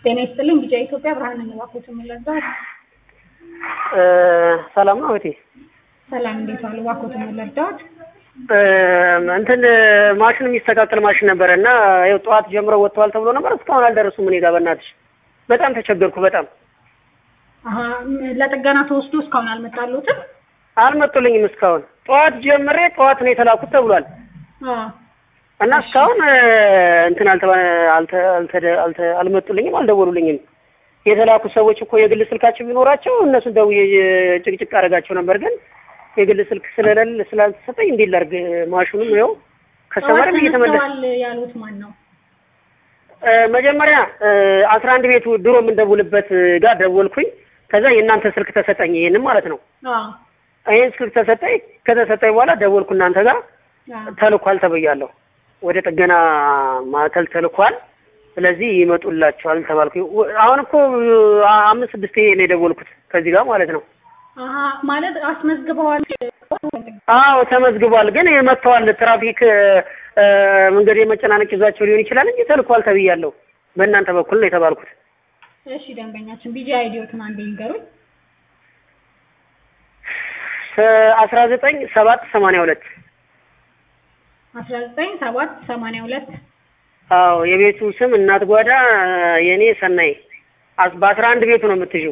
ጤና ይስጥልኝ ቢጫ ኢትዮጵያ ብርሃን እንባኮት የምንለዛው ሰላም ነው እህቴ። ሰላም እንዴት ዋሉ? ባኮት የምንለዳት እንትን ማሽን የሚስተካከል ማሽን ነበረ እና ይኸው ጠዋት ጀምረው ወጥተዋል ተብሎ ነበር። እስካሁን አልደረሱም። እኔ ጋር በእናትሽ በጣም ተቸገርኩ። በጣም አሀ ለጥገና ተወስዶ እስካሁን አልመጣሉትም። አልመጡልኝም እስካሁን። ጠዋት ጀምሬ ጠዋት ነው የተላኩት ተብሏል እና እስካሁን እንትን አልተ አልተ አልተ አልመጡልኝም፣ አልደወሉልኝም። የተላኩ ሰዎች እኮ የግል ስልካቸው ቢኖራቸው እነሱን ደውዬ ጭቅጭቅ አደርጋቸው ነበር። ግን የግል ስልክ ስለሌለ ስላልተሰጠኝ እንዴት ላድርግ? ማሽኑም ይኸው ከሰመርም እየተመለሰ ያሉት ማን ነው? መጀመሪያ አስራ አንድ ቤቱ ድሮ የምንደውልበት ጋር ደወልኩኝ። ከዛ የእናንተ ስልክ ተሰጠኝ። ይሄንን ማለት ነው። ይሄን ስልክ ተሰጠኝ። ከተሰጠኝ በኋላ ደወልኩ እናንተ ጋር ተልኳል ተብያለሁ። ወደ ጥገና ማዕከል ተልኳል። ስለዚህ ይመጡላቸዋል ተባልኩ። አሁን እኮ አምስት ስድስት ነው የደወልኩት ከዚህ ጋር ማለት ነው። ማለት አስመዝግበዋል? አዎ ተመዝግቧል። ግን መጥተዋል። ትራፊክ መንገድ የመጨናነቅ ይዟቸው ሊሆን ይችላል እንጂ ተልኳል ተብያለሁ። በእናንተ በኩል ነው የተባልኩት። እሺ ደንበኛችን ቢጂ አይዲዮትን አንዴ ይንገሩኝ። አስራ ዘጠኝ ሰባት ሰማንያ ሁለት አስራ ዘጠኝ ሰባት ሰማንያ ሁለት አዎ የቤቱ ስም እናት ጓዳ የኔ ሰናይ በአስራ አንድ ቤቱ ነው የምትይው።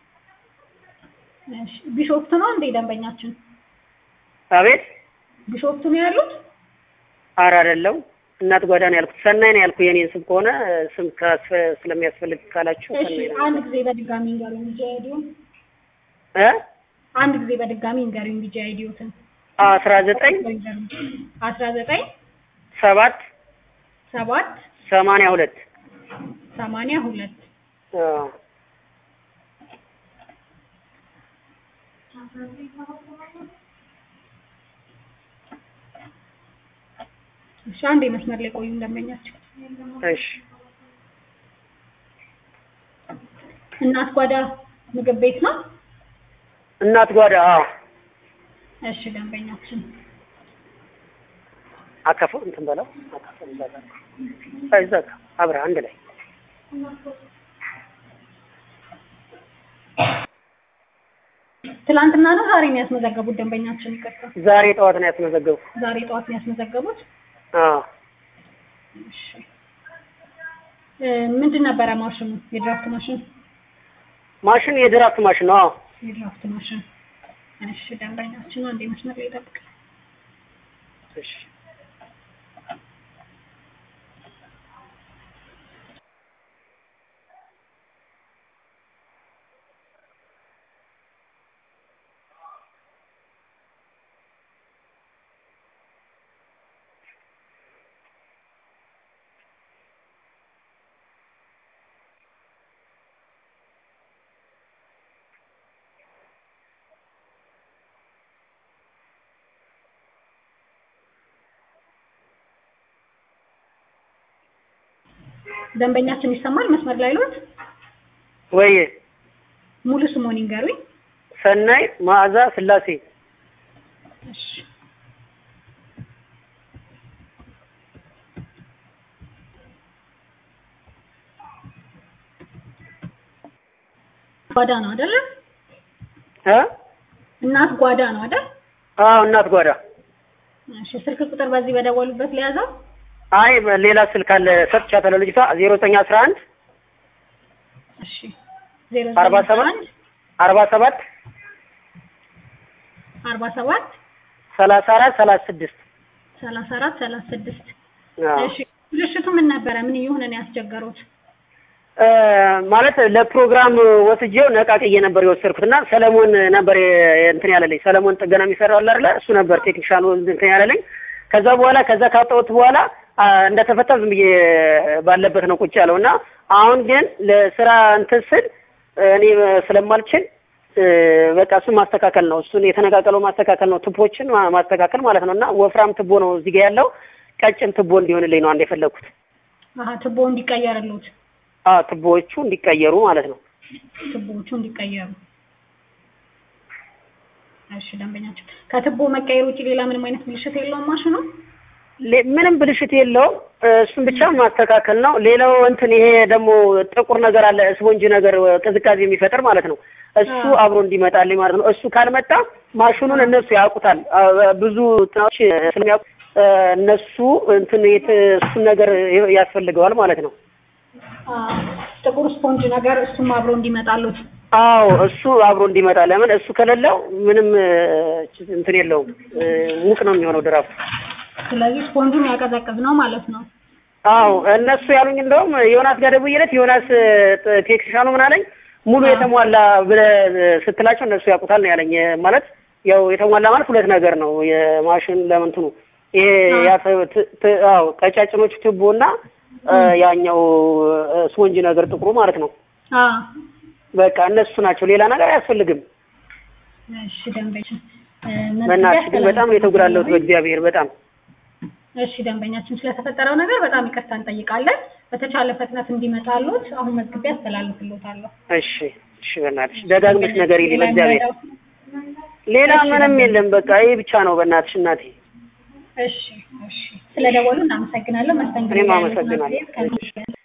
ቢሾፍቱ ነው እንዴ ደንበኛችን? አቤት ቢሾፍቱ ነው ያሉት? ኧረ አይደለም እናት ጓዳ ነው ያልኩት። ሰናይ ነው ያልኩት። የኔን ስም ከሆነ ስም ስለሚያስፈልግ ካላችሁ እሺ ሰናይ ነው። አንድ ጊዜ በድጋሚ እንገሩኝ ቢጂ አይዲዮን። እ አንድ ጊዜ በድጋሚ እንገሩኝ ቢጂ አይዲዮትን። አስራ ዘጠኝ አስራ ዘጠኝ ሰባት ሰባት ሰማንያ ሁለት ሰማንያ ሁለት አዎ እሺ አንዴ መስመር ላይ ቆዩ እንደመኛቸው። እሺ እናት ጓዳ ምግብ ቤት ነው? እናት ጓዳ አዎ እሺ ደንበኛችን አካፈው እንትን በለው አካፈው እዛ ጋር እዛ ጋር አብረህ አንድ ላይ ትላንትና ነው ዛሬ ነው ያስመዘገቡት ደንበኛችን? ይቅርታ ዛሬ ጠዋት ነው ያስመዘገቡ። ዛሬ ጠዋት ነው ያስመዘገቡት። አዎ እሺ እ ምንድን ነበረ ማሽኑ? የድራፍት ማሽን ማሽን የድራፍት ማሽን ነው። አዎ የድራፍት ማሽን። እሺ ደንበኛችን አንዴ መስመር ላይ ጠብቅ። እሺ ደንበኛችን ይሰማል? መስመር ላይ ሎት ወይ ሙሉ ስሞን ይንገሩኝ። ሰናይ መዓዛ ስላሴ እሺ ጓዳ ነው አይደለ? እ እናት ጓዳ ነው አይደል? አዎ እናት ጓዳ። እሺ ስልክ ቁጥር በዚህ በደወሉበት ሊያዘው? አይ ሌላ ስልክ አለ ሰጥቻታለሁ። ልጅቷ ዜሮ ዘጠኝ አስራ አንድ እሺ ዜሮ አርባ ሰባት አርባ ሰባት አርባ ሰባት ሰላሳ አራት ሰላሳ ስድስት ሰላሳ አራት ሰላሳ ስድስት አዎ እሺ ብልሽቱ ምን ነበረ? ምን እየሆነ ነው ያስቸገሩት? እ ማለት ለፕሮግራም ወስጄው ነቃቅዬ ነበር የወሰድኩት እና ሰለሞን ነበር የ- እንትን ያለልኝ ሰለሞን ጥገና የሚሰራው አለ አይደለ? እሱ ነበር ቴክኒሻኑ እንትን ያለልኝ። ከዛ በኋላ ከዛ ካወጣሁት በኋላ አ፣ እንደተፈታ ዝም ብዬ ባለበት ነው ቁጭ ያለው እና አሁን ግን ለስራ እንትን ስል እኔ ስለማልችል እ፣ በቃ እሱን ማስተካከል ነው። እሱን የተነቃቀለው ማስተካከል ነው። ትቦችን ማ- ማስተካከል ማለት ነው እና ወፍራም ትቦ ነው እዚህ ጋር ያለው ቀጭን ትቦ እንዲሆንልኝ ነው አንድ የፈለግኩት። አሀ ትቦ እንዲቀየርሉት አዎ ትቦዎቹ እንዲቀየሩ ማለት ነው። ትቦዎቹ እንዲቀየሩ እሺ ደንበኛችን ከትቦ መቀየር ውጭ ሌላ ምንም አይነት ብልሽት የለውም ማሽኑ? ሌ- ምንም ብልሽት የለውም። እሱን ብቻ ማስተካከል ነው። ሌላው እንትን ይሄ ደግሞ ጥቁር ነገር አለ ስፖንጅ ነገር ቅዝቃዜ የሚፈጥር ማለት ነው። እሱ አዎ። አብሮ እንዲመጣልኝ ማለት ነው። እሱ ካልመጣ ማሽኑን እነሱ ያውቁታል። አ- ብዙ ጥናዎች ስለሚያውቁ እ፣ እነሱ እንትን የት እሱን ነገር ያስፈልገዋል ማለት ነው። አ፣ ጥቁር ስፖንጅ ነገር እሱም አብሮ እንዲመጣሉት አዎ እሱ አብሮ እንዲመጣ ለምን እሱ ከሌለው ምንም እ፣ እንትን የለውም እ፣ ሙቅ ነው የሚሆነው ድራፍቱ። ስለዚህ ስፖንጁን ያቀዘቅዝ ነው ማለት ነው። አዎ እነሱ ያሉኝ እንደውም ዮናስ ጋር ደውዬለት ዮናስ ጥ- ቴክኒሻኑ ምን አለኝ ሙሉ አዎ። የተሟላ ብለህ ስትላቸው እነሱ ያውቁታል ነው ያለኝ። ማለት ያው የተሟላ ማለት ሁለት ነገር ነው የማሽን ለምንትኑ ይሄ አዎ። ያ ት- ት- ት- አዎ ቀጫጭኖቹ ትቦና እ፣ ያኛው እ፣ ስፖንጅ ነገር ጥቁሩ ማለት ነው። አ በቃ እነሱ ናቸው። ሌላ ነገር አያስፈልግም። እሺ ደንበኛችን እ፣ በእናትሽ ግን በጣም ነው የተጉላለሁት መዝግቤ በእግዚአብሔር በጣም እሺ ደንበኛችን ስለተፈጠረው ነገር በጣም ይቅርታ እንጠይቃለን። በተቻለ ፍጥነት እንዲመጣሉት አሁን መዝግቤ አስተላልፍልዎታለሁ። እሺ እሺ በእናትሽ ደጋግመሽ ነገር ይልኝ በእግዚአብሔር ሌላ ሌላ እሺ፣ ምንም በእግዚአብሔር። የለም። በቃ ይሄ ብቻ ነው በእናትሽ እናቴ። እሺ እሺ ስለደወሉ እናመሰግናለን። መስተንግዶ እኔም ላይ ያሉትን አመሰግናለሁ። አስተያየት ከእናንተ